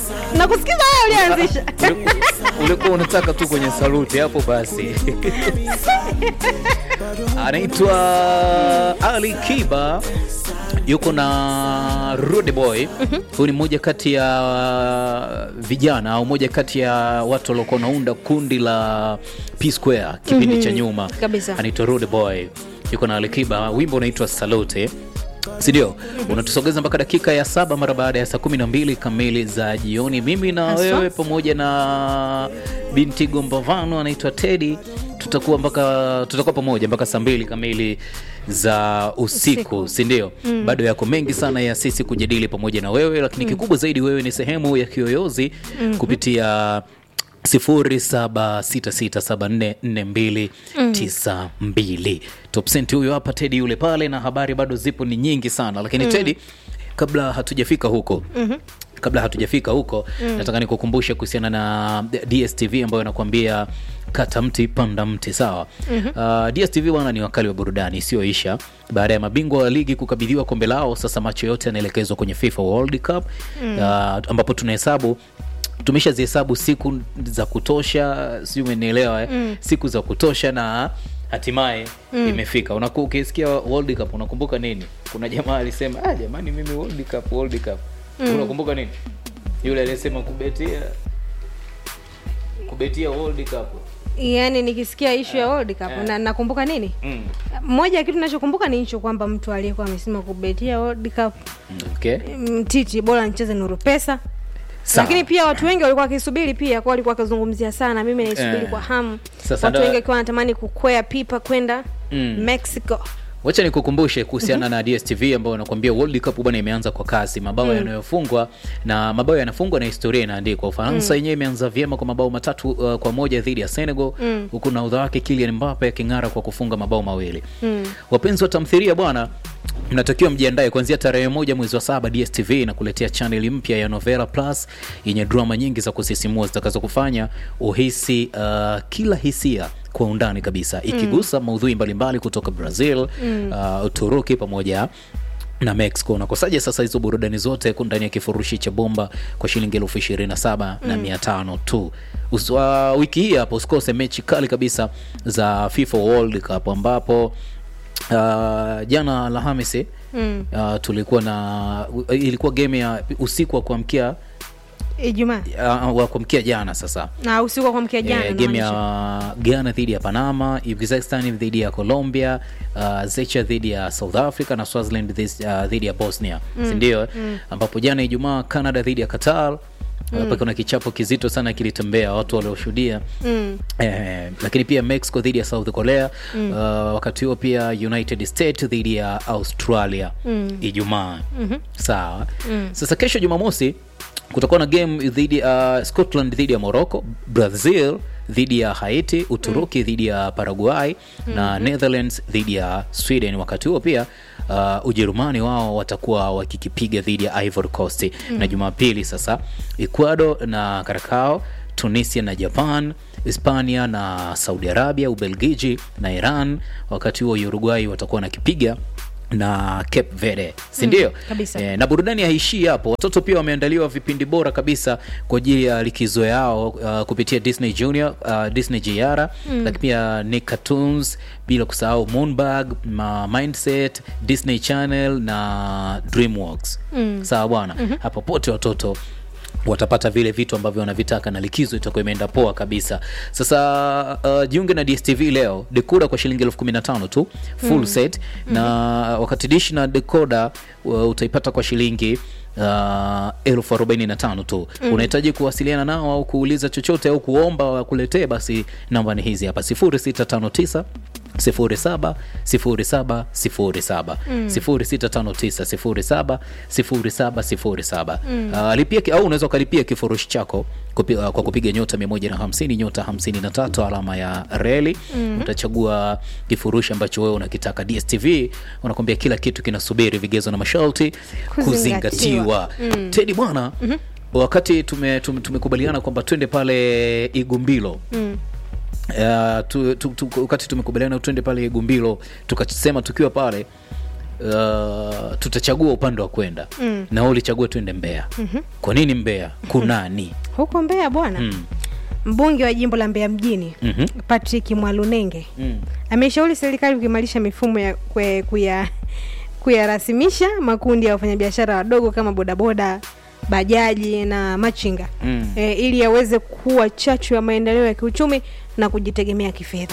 nakusikiza wewe ulianzisha Uliku- ulikuwa unataka tu kwenye saluti hapo basi anaitwa ali kiba yuko na Rude Boy. Huyu ni mmoja kati ya vijana au moja kati ya watu waliokuwa wanaunda kundi la P Square kipindi cha nyuma, Kabisa. anaitwa Rude Boy, yuko na Alikiba, wimbo unaitwa Salute sindio? Unatusogeza mpaka dakika ya saba mara baada ya saa kumi na mbili kamili za jioni. Mimi na Haswa. wewe pamoja na binti Gombavano anaitwa Teddy tutakuwa mpaka tutakuwa pamoja mpaka saa mbili kamili za usiku, Usiku. si ndio? Bado yako mengi sana ya sisi kujadili pamoja na wewe, lakini kikubwa zaidi wewe ni sehemu ya kiyoyozi kupitia 0766744292 top cent huyo hapa Teddy yule pale, na habari bado zipo ni nyingi sana, lakini Teddy, kabla hatujafika huko kabla hatujafika huko nataka nikukumbushe kuhusiana na DSTV ambayo inakuambia kata mti panda mti sawa. Uh, DSTV bwana ni wakali wa burudani isiyoisha. Baada ya mabingwa wa ligi kukabidhiwa kombe lao, sasa macho yote yanaelekezwa kwenye FIFA World Cup uh, ambapo tunahesabu tumeshazihesabu siku za kutosha, si umenielewa eh? Siku za kutosha na hatimaye imefika. Unaku, ukisikia World Cup unakumbuka nini? Kuna jamaa alisema ah, jamani mimi World Cup, World Cup. Unakumbuka nini? Yule aliyesema kubetia kubetia World Cup. yaani nikisikia ishu ya World Cup na nakumbuka nini Mm. moja ya kitu nachokumbuka ni hicho kwamba mtu aliyekuwa amesema kubetia World Cup Okay. mtiti bora nicheze nuru pesa Sawa. lakini pia watu wengi walikuwa wakisubiri pia kwa walikuwa wakizungumzia sana mimi naisubiri Eh. kwa hamu Sasa watu ndo- wengi wakiwa wanatamani kukwea pipa kwenda Mm. Mexico Wacha nikukumbushe kuhusiana na DSTV ambayo wanakuambia World Cup bwana imeanza kwa kasi, mabao yanayofungwa na mabao yanafungwa na historia inaandikwa. Ufaransa yenyewe imeanza vyema kwa mabao matatu uh, kwa moja dhidi ya Senegal, huku nahodha wake Kylian Mbappe aking'ara kwa kufunga mabao mawili. Wapenzi wa tamthilia bwana, mnatakiwa mjiandae kuanzia tarehe moja mwezi wa saba. DSTV inakuletea chaneli mpya ya Novela Plus yenye drama nyingi za kusisimua zitakazokufanya uhisi uh, kila hisia kwa undani kabisa ikigusa maudhui mbalimbali kutoka Brazil, uh, Uturuki pamoja na Mexico. Unakosaje sasa hizo burudani zote ku ndani ya kifurushi cha bomba kwa shilingi elfu ishirini na saba na mia tano tu. Us- uh, wiki hii hapo usikose mechi kali kabisa za FIFA World Cup ambapo uh, jana Alhamisi uh, tulikuwa na ilikuwa game ya usiku wa kuamkia Ijumaa uh, wa kuamkia jana sasa na usiku wa kuamkia jana Eh, game namaanisha. ya Ghana dhidi ya Panama, Uzbekistan dhidi ya Colombia, uh, Zecha dhidi ya South Africa na Swaziland dhis- uh, dhidi ya Bosnia, si ndio? eh? Ambapo jana Ijumaa Canada dhidi ya Qatar hapa kuna kichapo kizito sana kilitembea watu walioshuhudia Mm. eh, lakini pia Mexico dhidi ya South Korea uh, wakati huo pia United States dhidi ya Australia Ijumaa sawa. Sasa kesho Jumamosi kutakuwa na game dhidi uh, Scotland dhidi ya Morocco, Brazil dhidi ya Haiti, Uturuki dhidi ya Paraguay na Netherlands dhidi ya Sweden. Wakati huo pia uh, Ujerumani wao watakuwa wakikipiga dhidi ya Ivory Coast na Jumapili sasa Ecuador na Karakao Tunisia na Japan, Hispania na Saudi Arabia, Ubelgiji na Iran. Wakati huo Uruguay watakuwa nakipiga na Cape Verde, si ndio? kabisa. Eh, na burudani haishii hapo. Watoto pia wameandaliwa vipindi bora kabisa kwa ajili ya likizo yao uh, kupitia Disney Junior, uh, Disney JR, lakini pia Nick Cartoons, bila kusahau Moonbug, ma Mindset, Disney Channel na DreamWorks. Sawa bwana, hapo pote watoto watapata vile vitu ambavyo wanavitaka na likizo itakuwa imeenda poa kabisa. Sasa uh, jiunge na DSTV leo, dekoda kwa shilingi elfu kumi na tano tu full set na wakati dish na dekoda uh, utaipata kwa shilingi uh, elfu arobaini na tano tu. Unahitaji kuwasiliana nao au kuuliza chochote au kuomba wakuletee, basi namba ni hizi hapa 0659 07 07 07 0659 07 07 07. Uh, lipia ki- au unaweza ukalipia kifurushi chako kupi, uh, kwa kupiga nyota 150 nyota 53 alama ya reli. Utachagua kifurushi ambacho wewe unakitaka. DSTV unakwambia kila kitu kinasubiri vigezo na masharti kuzingatiwa. Tedi bwana, wakati tume- tume- tumekubaliana kwamba twende pale Igumbilo Uh, tu, tu, tu, wakati tumekubaliana twende pale Gumbilo, tukasema tukiwa pale uh, tutachagua upande wa kwenda mm. na wewe ulichagua tuende Mbeya mm-hmm. kwa nini Mbeya kunani huko Mbeya bwana mm. mbunge wa jimbo la Mbeya mjini Mhm. Patrick Mwalunenge Mm. ameshauri serikali kuimarisha mifumo ya kwe- kuya kuyarasimisha makundi ya wafanyabiashara wadogo kama bodaboda bajaji na machinga Mm. e, ili yaweze kuwa chachu ya maendeleo ya kiuchumi na kujitegemea kifedha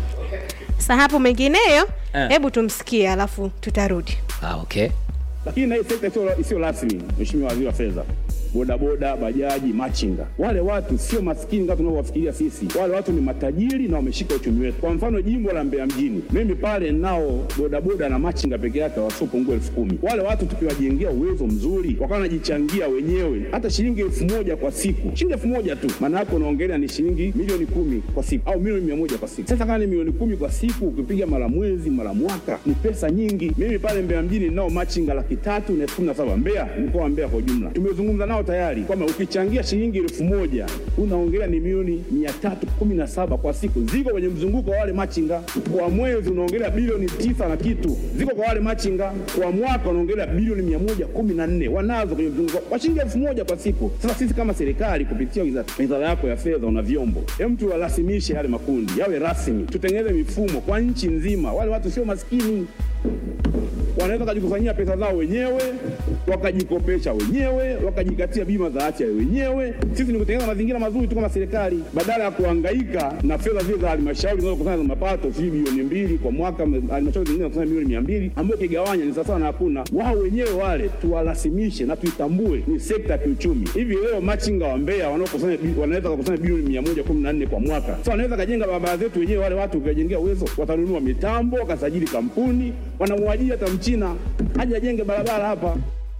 sa hapo mengineyo Eh. hebu tumsikie alafu tutarudi ah, okay lakini na hii sekta isiyo- isiyo rasmi, Mheshimiwa Waziri wa Fedha, bodaboda, bajaji, machinga, wale watu sio maskini kama tunavyowafikiria sisi. Wale watu ni matajiri na wameshika uchumi wetu. Kwa mfano jimbo la Mbeya mjini, mimi pale nao bodaboda na machinga peke yake wasiopungua elfu kumi. Wale watu tukiwajengea uwezo mzuri, wakawa wanajichangia wenyewe hata shilingi elfu moja kwa siku, shilingi elfu moja tu, maana yake unaongelea ni shilingi milioni kumi kwa siku au milioni mia moja kwa siku. Sasa kama ni milioni kumi kwa siku, ukipiga mara mwezi mara mwaka, ni pesa nyingi. Mimi pale Mbeya mjini ninao machinga laki tatu na elfu kumi na saba Mbeya, mkoa wa Mbeya kwa ujumla. Tumezungumza nao tayari kwamba ukichangia shilingi elfu moja unaongelea ni milioni mia tatu kumi na saba kwa siku, ziko kwenye mzunguko wa wale machinga. Kwa mwezi unaongelea bilioni tisa na kitu, ziko kwa wale machinga. Kwa mwaka unaongelea bilioni mia moja kumi na nne wanazo kwenye mzunguko kwa shilingi elfu moja kwa siku. Sasa sisi kama serikali kupitia wizara wizara yako ya fedha una vyombo, hem, tuwarasimishe yale makundi yawe rasmi, tutengeneze mifumo kwa nchi nzima. Wale watu sio maskini wanaweza wakajikusanyia pesa zao wenyewe, wakajikopesha wenyewe, wakajikatia bima za afya wenyewe. Sisi ni kutengeneza mazingira mazuri tu kama serikali, badala ya kuhangaika na fedha zile za halmashauri zinazokusanya za mapato, sijui bilioni mbili kwa mwaka, halmashauri zingine zinakusanya milioni mia mbili ambayo ukigawanya ni sawasawa na hakuna. Wao wenyewe wale tuwarasimishe na tuitambue ni sekta ya kiuchumi. Hivi leo machinga wa Mbeya wanaokusanya bi- wanaweza kukusanya bilioni mia moja kumi na nne kwa mwaka, sasa wanaweza kajenga barabara zetu wenyewe. Wale watu ukiwajengea uwezo, watanunua mitambo, wakasajili kampuni, wanamwajiri hata mchina aje ajenge barabara hapa.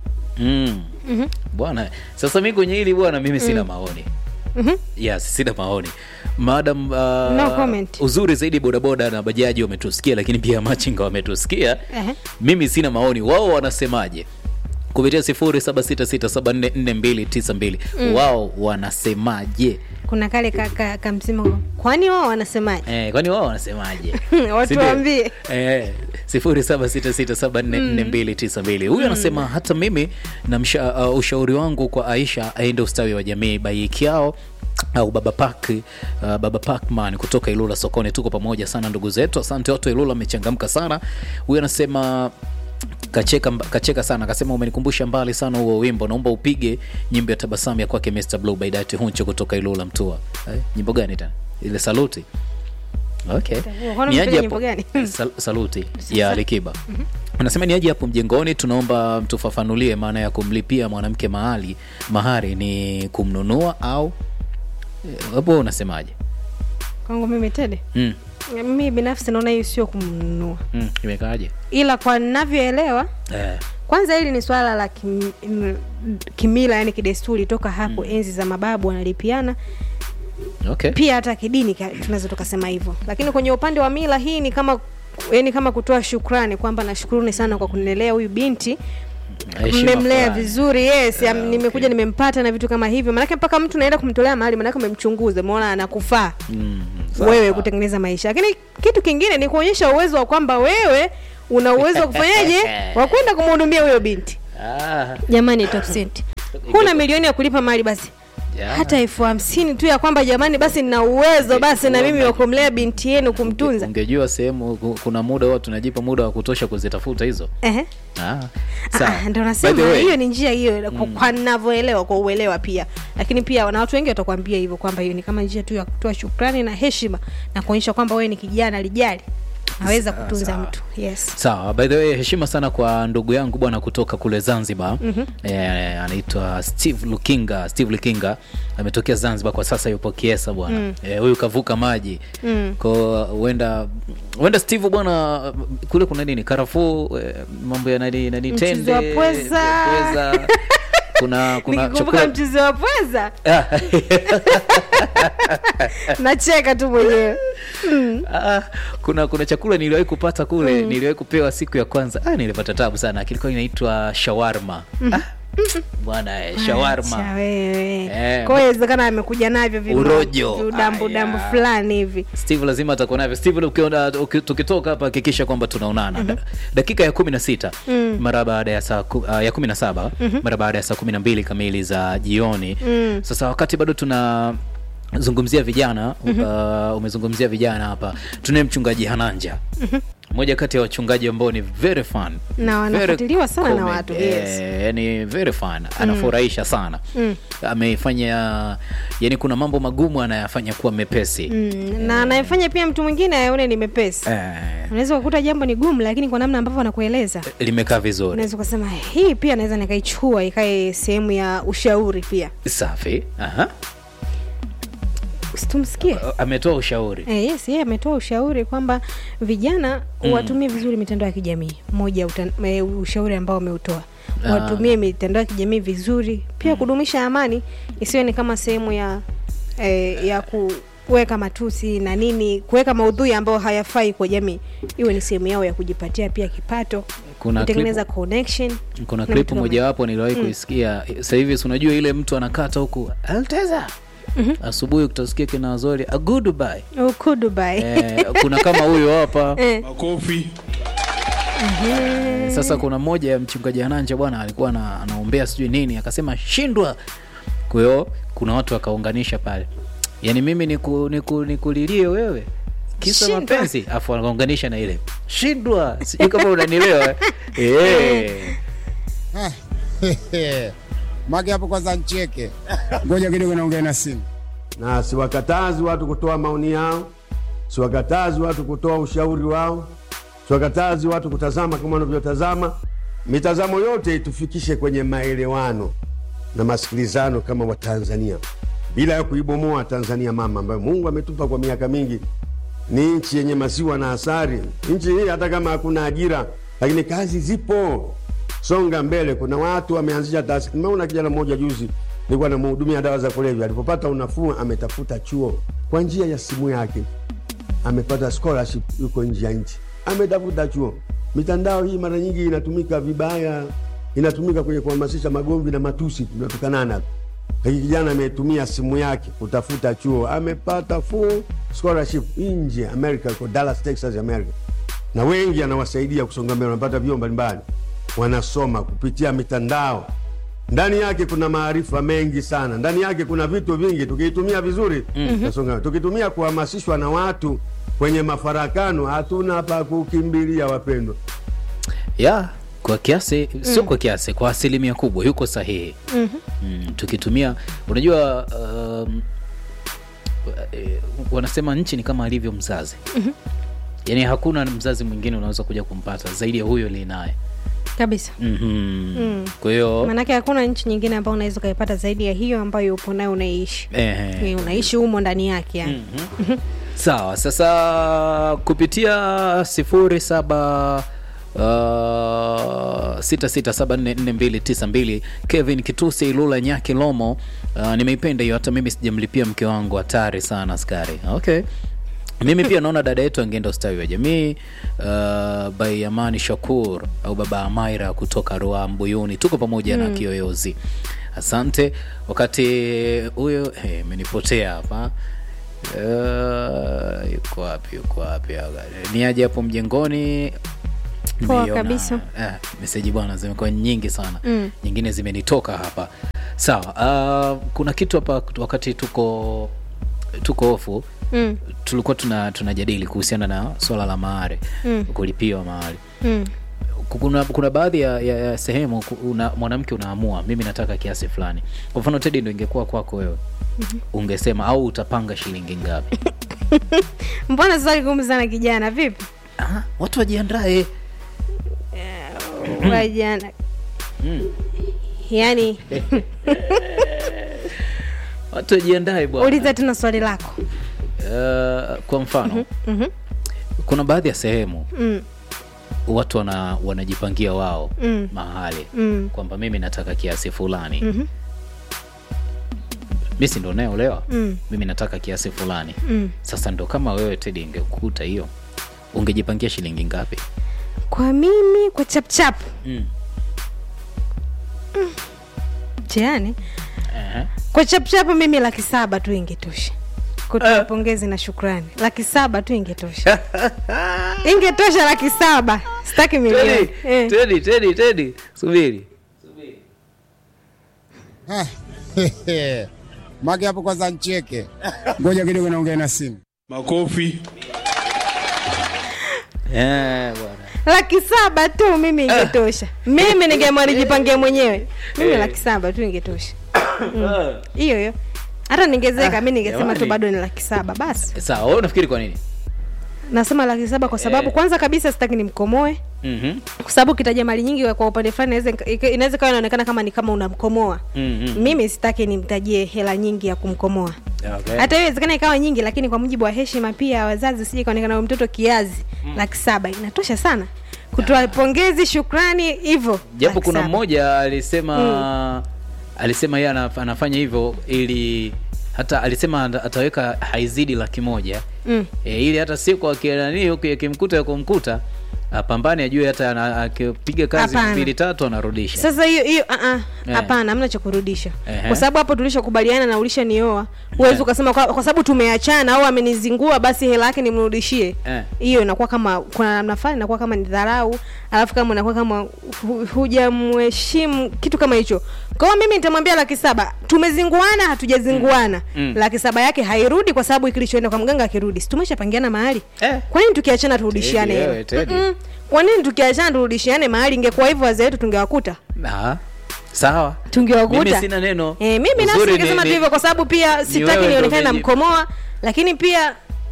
mm. bwana sasa mi kwenye hili bwana mimi sina maoni yes sina maoni madam uh, No comment. uzuri zaidi bodaboda na bajaji wametusikia lakini pia machinga wametusikia Ehe. mimi sina maoni wao wanasemaje kupitia 0766744292 wao wanasemaje kuna kale ka, ka, ka msimo kwani wao wanasemaje Eh, kwani wao wanasemaje Watu Si ndio? waambie. Eh, 0766744292 huyu anasema hata mimi na msha, uh, ushauri wangu kwa aisha aende ustawi wa jamii baikiao au baba pak uh, baba pakman kutoka ilula sokoni tuko pamoja sana ndugu zetu asante watu wa ilula amechangamka sana huyu anasema kacheka, kacheka sana akasema umenikumbusha mbali sana huo wimbo naomba upige nyimbo ya tabasamu ya kwake Mr. Blue by Dati Huncho kutoka Ilula Mtua eh, nyimbo gani tena ile saluti okay Kwani Ni aje umepiga nyimbo hapo- gani? Sal, saluti ya Alikiba anasema ni aje hapo mjengoni tunaomba mtufafanulie maana ya kumlipia mwanamke mahali mahari ni kumnunua au eh, hapo unasemaje kwangu mimi tede mm, mimi binafsi naona hiyo sio kumnunua mm, imekaaje ila kwa ninavyoelewa eh, kwanza hili ni swala la kim, m- kimila yani kidesturi toka hapo mm. enzi za mababu wanalipiana okay pia hata kidini ka- tunaweza tukasema hivyo lakini kwenye upande wa mila hii ni kama yani kama kutoa shukrani kwamba nashukuruni sana kwa kunilelea huyu binti Heshima mmemlea fulani. vizuri yes Ah, am- nimekuja okay. nimempata na vitu kama hivyo manake mpaka mtu naenda kumtolea mahali manake umemchunguza umeona anakufaa Mm, sawa, wewe sawa. kutengeneza maisha lakini kitu kingine ni kuonyesha uwezo wa kwamba wewe una uwezo wa kufanyaje wa kwenda kumhudumia huyo binti Ah, jamani top cent huna milioni ya kulipa mali basi ya. hata elfu hamsini tu ya kwamba jamani basi nina uwezo basi na mimi wa kumlea binti yenu kumtunza ungejua sehemu ku- kuna muda huwa tunajipa muda wa kutosha kuzitafuta hizo Ehe. ah, Ah, sawa. ndo By the nasema way, hiyo ni njia hiyo kwa, kwa navyoelewa kwa uelewa pia lakini pia na watu wengi watakwambia hivyo kwamba hiyo ni kama njia tu ya kutoa shukrani na heshima na kuonyesha kwamba wewe ni kijana lijali naweza kutunza sawa. mtu yes sawa by the way heshima sana kwa ndugu yangu bwana kutoka kule zanzibar mm-hmm. eh, anaitwa steve lukinga steve lukinga ametokea zanzibar kwa sasa yupo kiesa bwana mm. eh, huyu kavuka maji mm. ko huenda huenda steve bwana kule kuna nini karafuu eh, mambo ya nani nani Mchuzi tende wa pweza. pweza. kuna kuna nikikumbuka chakula mchuzi wa pweza Ah, nacheka tu mwenyewe Ah, kuna kuna chakula niliwahi kupata kule niliwahi kupewa siku ya kwanza ah, nilipata tabu sana kilikuwa inaitwa shawarma ah, bwana eh, Acha shawarma wewe. Eh, Kwa hiyo inawezekana amekuja navyo vimo- Urojo. viudambu dambu Aya. fulani hivi steve lazima atakuwa navyo steve ukiona uki- tukitoka hapa hakikisha kwamba tunaonana Da- dakika ya kumi na sita mara baada ya saa ku- ah, ya kumi na saba mara baada ya saa kumi na mbili kamili za jioni sasa wakati bado tuna zungumzia vijana uh, umezungumzia vijana hapa tunaye mchungaji hananja moja kati ya wachungaji ambao ni very fun Na Very wanafuatiliwa sana na comment. watu, Eh, yes. yani very fun anafurahisha sana amefanya yani kuna mambo magumu anayafanya kuwa mepesi mm. na anayefanya pia mtu mwingine aone ni mepesi eh, unaweza kukuta jambo ni gumu lakini kwa namna ambavyo anakueleza limekaa vizuri unaweza ukasema hii pia naweza nikaichukua ikae sehemu ya ushauri pia safi Aha. situmsikie ametoa ushauri Eh, yes yeye ametoa ushauri kwamba vijana watumie vizuri mitandao ya kijamii moja uta- eh, ushauri ambao ameutoa Ah. watumie mitandao ya kijamii vizuri pia kudumisha amani isiwe ni kama sehemu ya eh, ya kuweka matusi na nini kuweka maudhui ambayo hayafai kwa jamii iwe ni sehemu yao ya kujipatia pia kipato Kuna kutengeneza connection kuna na klipu vitu kama mojawapo niliwahi kuisikia sasa hivi si unajua ile mtu anakata huku alteza asubuhi utasikia kina zori a goodbye hivyo. Huku Dubai eh, kuna kama huyo hapa Eh, makofi sasa kuna mmoja ya mchungaji ananja bwana alikuwa ana- anaombea sijui nini akasema shindwa kwa hiyo kuna watu wakaunganisha pale yaani mimi niku, niku, nikulilie wewe kisa Shindwa. mapenzi afu wakaunganisha na ile shindwa sijui kama unanielewa eh. Mage hapo kwanza ncheke. Ngoja kidogo naongea na simu. na siwakatazi watu kutoa maoni yao, siwakatazi watu kutoa ushauri wao, siwakatazi watu kutazama kama wanavyotazama. Mitazamo yote itufikishe kwenye maelewano na masikilizano kama Watanzania, bila ya kuibomoa Tanzania mama ambayo Mungu ametupa kwa miaka mingi. Ni nchi yenye maziwa na asari. Nchi hii hata kama hakuna ajira, lakini kazi zipo. Songa mbele. Kuna watu wameanzisha taasisi. Nimeona kijana mmoja juzi, nilikuwa namhudumia dawa za kulevya. Alipopata unafuu, ametafuta chuo kwa njia ya simu yake, amepata scholarship, yuko nje ya nchi, ametafuta chuo. Mitandao hii mara nyingi inatumika vibaya, inatumika kwenye kuhamasisha magomvi na matusi, tunatukanana tu. Lakini kijana ametumia simu yake kutafuta chuo, amepata full scholarship nje America, kwa Dallas, Texas, America, na wengi anawasaidia kusonga mbele, wanapata vyuo mbalimbali, wanasoma kupitia mitandao. Ndani yake kuna maarifa mengi sana, ndani yake kuna vitu vingi, tukiitumia vizuri tasonga mbele. Tukitumia kuhamasishwa na watu kwenye mafarakano, hatuna pa kukimbilia, wapendwa. ya kwa kiasi sio kwa kiasi kwa asilimia kubwa yuko sahihi mm, tukitumia unajua um, eh, wanasema nchi ni kama alivyo mzazi yaani hakuna mzazi mwingine unaweza kuja kumpata zaidi ya huyo linaye kabisa mm-hmm. kwa hiyo maanake hakuna nchi nyingine ambayo unaweza ukaipata zaidi ya hiyo ambayo upo nayo unaishi eh, Eh, unaishi humo ndani yake yani sawa sasa kupitia sifuri saba Uh, sita sita saba nne nne mbili tisa mbili kevin kitusi ilula nyaki lomo uh, nimeipenda hiyo hata mimi sijamlipia mke wangu hatari sana askari okay mimi pia naona dada yetu angeenda ustawi wa jamii uh, by amani shakur au baba amaira kutoka roa mbuyuni tuko pamoja na kiyoyozi asante wakati huyo hey, imenipotea hapa Uh, yuko wapi yuko wapi ni aje hapo mjengoni Poa Nimeiona. kabisa. eh, meseji bwana zimekuwa nyingi sana mm. nyingine zimenitoka hapa sawa uh, kuna kitu hapa wakati tuko tuko ofu Mm. tulikuwa tuna tunajadili kuhusiana na swala la mahari mm. kulipiwa mahari Mm. kuna, kuna baadhi ya, ya, ya sehemu ku- una, mwanamke unaamua mimi nataka kiasi fulani kwa mfano tedi ndo ingekuwa kwako wewe ungesema au utapanga shilingi ngapi mbona swali gumu sana kijana vipi ah, watu wajiandae wajana yaani watu wajiandae bwana uliza tena swali lako uh, kwa mfano kuna baadhi ya sehemu mm. watu wana, wanajipangia wao Mm. mahali Mm. kwamba mimi nataka kiasi fulani mm-hmm. mi si ndo naolewa Mm. mimi nataka kiasi fulani Mm. sasa ndo kama wewe tedi ingekukuta hiyo ungejipangia shilingi ngapi kwa mimi kwa chapchap mm. mtihani Ehe. kwa chapchapu mimi laki saba tu ingetosha kutoa pongezi na shukrani laki saba tu ingetosha ingetosha laki saba sitaki milioni Teddy, eh. Teddy, Teddy, Teddy. subiri Mage hapo kwanza ncheke. Ngoja kidogo naongea na simu. Makofi. Eh, bwana laki saba tu mimi ingetosha mimi ningeamua nijipangie mwenyewe mimi Eh. laki saba tu ingetosha Mm. hiyo hiyo hata ningezeka mi ningesema tu jamani. bado ni laki saba basi sawa wewe unafikiri kwa nini nasema laki saba kwa sababu Eh. kwanza kabisa sitaki nimkomoe Mhm. kwa sababu kitaja mali nyingi kwa upande fulani inaweza ika- inaweza kawa inaonekana kama ni kama unamkomoa Mhm. mimi sitaki nimtajie hela nyingi ya kumkomoa Okay. hata hiyo inawezekana ikawa nyingi lakini kwa mujibu wa heshima pia ya wazazi usije kaonekana huyu mtoto kiazi laki saba inatosha sana kutoa pongezi shukrani hivyo japo laki kuna saba. mmoja alisema alisema yeye anaf- anafanya hivyo ili hata alisema ata- ataweka haizidi laki moja Mm. e, ili hata siku akianani huku akimkuta ya kumkuta apambane ajue hata ana- akipiga kazi Hapana. mbili tatu anarudisha sasa hiyo hiyo ah, ah, Eh. hapana hamna cha kurudisha Ehe. kwa sababu hapo tulishakubaliana na ulishanioa huwezi Eh. ukasema kwa, kwa sababu tumeachana au amenizingua basi hela yake nimrudishie Eh. hiyo inakuwa kama kuna namna fulani inakuwa kama ni dharau alafu kama inakuwa kama hu- hujamheshimu kitu kama hicho kwa hiyo mimi nitamwambia laki saba tumezinguana hatujazinguana Mm. laki saba yake hairudi kwa sababu kilichoenda kwa mganga akirudi si tumeshapangiana mahali Eh. kwa nini tukiachana turudishiane Teddy, hela? wewe, Teddy. Mm-mm. kwa nini tukiachana turudishiane mahali ingekuwa hivyo wazee wetu tungewakuta Ah, sawa tungewakuta mimi sina neno eh, mimi nafsi Uzuri ni- ningesema tu ni- hivyo kwa sababu pia sitaki wewe ndo nionekane umeji- namkomoa lakini pia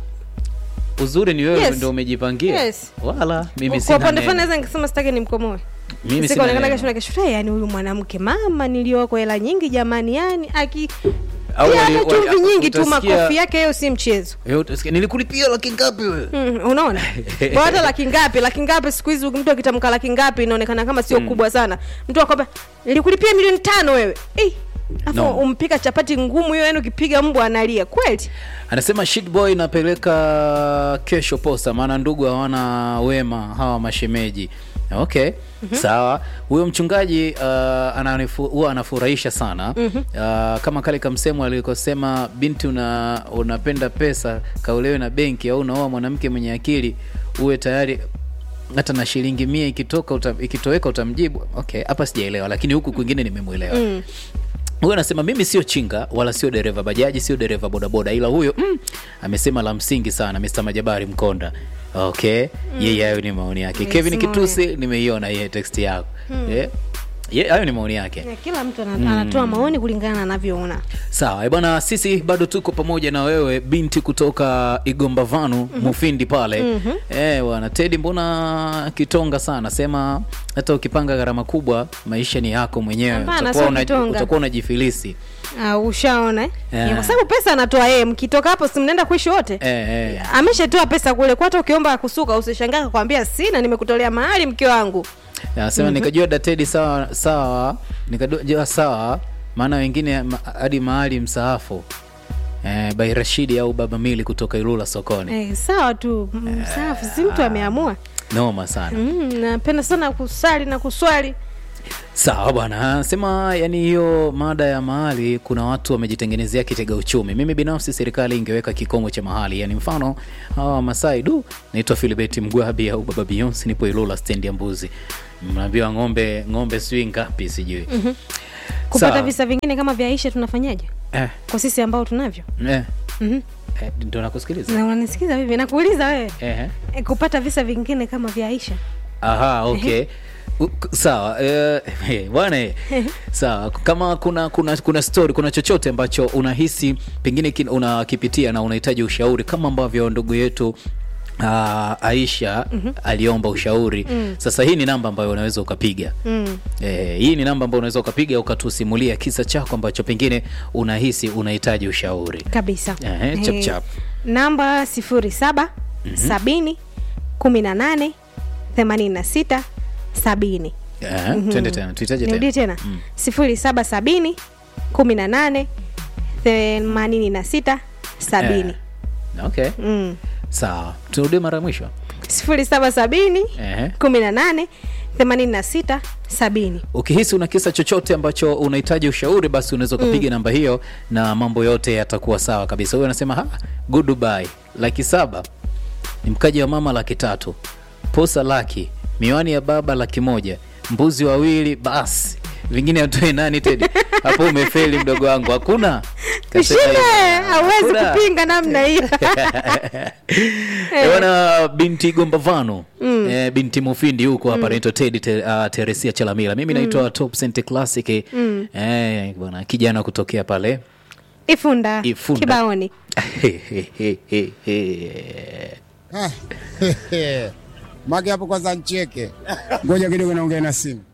uzuri ni wewe Yes. ndo umejipangia Yes. wala mimi kwa sina upande fulani neno. naweza nikasema sitaki nimkomoe Mimi sina sikaonekana neno. kesho na kesho "Eh, yani huyu mwanamke mama nilioko hela nyingi jamani yani aki Au Pia wali- hata chumvi wali- nyingi tu utasikia- makofi yake hiyo si mchezo Eh, utasikia, nilikulipia laki ngapi wewe Mm, unaona kwa hata laki ngapi laki ngapi siku hizi mtu akitamka laki ngapi inaonekana kama sio kubwa sana mtu akwambia nilikulipia milioni tano wewe Eh, afu No. umpika chapati ngumu hiyo yani ukipiga mbwa analia kweli anasema shitboy napeleka kesho posta maana ndugu hawana wema hawa mashemeji okay sawa huyo mchungaji uh, ananifu- huwa anafurahisha sana uh, kama kale kamsemo alikosema binti una, unapenda pesa kaulewe na benki au unaoa mwanamke mwenye akili uwe tayari hata na shilingi mia ikitoka uta, ikitoweka utamjibu okay hapa sijaelewa lakini huku kwingine nimemwelewa mm huyo anasema mimi sio chinga wala sio dereva bajaji sio dereva bodaboda ila huyo mm, amesema la msingi sana Mr. Majabari Mkonda okay yeye hayo ni maoni yake Yes, Kevin maoni. Kitusi nimeiona yeye text yako Eh, ye- hayo ni maoni yake Ya, kila mtu ana- anatoa maoni kulingana na anavyoona sawa eh bwana sisi bado tuko pamoja na wewe binti kutoka igomba vanu mufindi pale eh bwana tedi mbona kitonga sana sema hata ukipanga gharama kubwa maisha ni yako mwenyewe Hapana, utakuwa sio una- kitonga. utakuwa unajifilisi uh, ushaona eh? Yeah. Ya, kwa sababu pesa anatoa yeye mkitoka hapo si mnaenda kuishi wote eh, eh. ameshatoa pesa kule kwa hata ukiomba kusuka usishangaa kakwambia sina nimekutolea mahali mke wangu Anasema nikajua datedi sawa sawa, nikajua sawa, maana wengine ma- hadi mahali msaafu eh, by Rashidi au Baba Mili kutoka Ilula sokoni. eh, sawa tu mm, safi si mtu ameamua Noma sana. mm, napenda sana kusali na kuswali Sawa bwana, anasema yani hiyo mada ya mahali, kuna watu wamejitengenezea kitega uchumi. Mimi binafsi serikali ingeweka kikomo cha mahali, yani mfano hawa Masai du, naitwa Philibert Mgwabi au Baba Beyonce, nipo Ilula stendi ya mbuzi, mnaambiwa ng'ombe ng'ombe sijui ngapi sijui kupata Sawa. visa vingine kama vya Aisha tunafanyaje eh, kwa sisi ambao tunavyo eh, Mhm. eh, ndo nakusikiliza na unanisikiza vivi nakuuliza wewe eh. eh, kupata visa vingine kama vya Aisha Aha, okay. U- k- sawa eh, eh, bwana eh, sawa kama kuna kuna kuna story kuna chochote ambacho unahisi pengine kin- unakipitia na unahitaji ushauri kama ambavyo ndugu yetu Uh, Aisha aliomba ushauri sasa hii ni namba ambayo unaweza ukapiga mm. eh, hii ni namba ambayo unaweza ukapiga ukatusimulia kisa chako ambacho pengine unahisi unahitaji ushauri kabisa Ehe, chap chap. namba sifuri saba sabini kumi na nane themanini na sita sabini eh, twende tena tuhitaji nirudie tena tena sifuri saba sabini kumi na nane themanini na sita sabini okay mm. sawa turudie mara ya mwisho sifuri saba sabini Ehe. kumi na nane 86 70 ukihisi una kisa chochote ambacho unahitaji ushauri basi unaweza ukapiga namba hiyo na mambo yote yatakuwa sawa kabisa huyo anasema "Ha, goodbye laki saba ni mkaji wa mama laki tatu posa laki miwani ya baba laki moja mbuzi wawili basi vingine atoe nani tedi hapo umefeli mdogo wangu hakuna Kasema ushinde hivyo. hauwezi Hakuna. kupinga namna hiyo Eh, bwana binti gombavano mm. eh, binti mufindi huko hapa anaitwa tedi te, uh, teresia chalamila mimi naitwa top Cent classic mm. eh, bwana kijana kutokea pale ifunda, Ifunda. kibaoni Mage hapo kwanza ncheke, ngoja kidogo naongea na simu.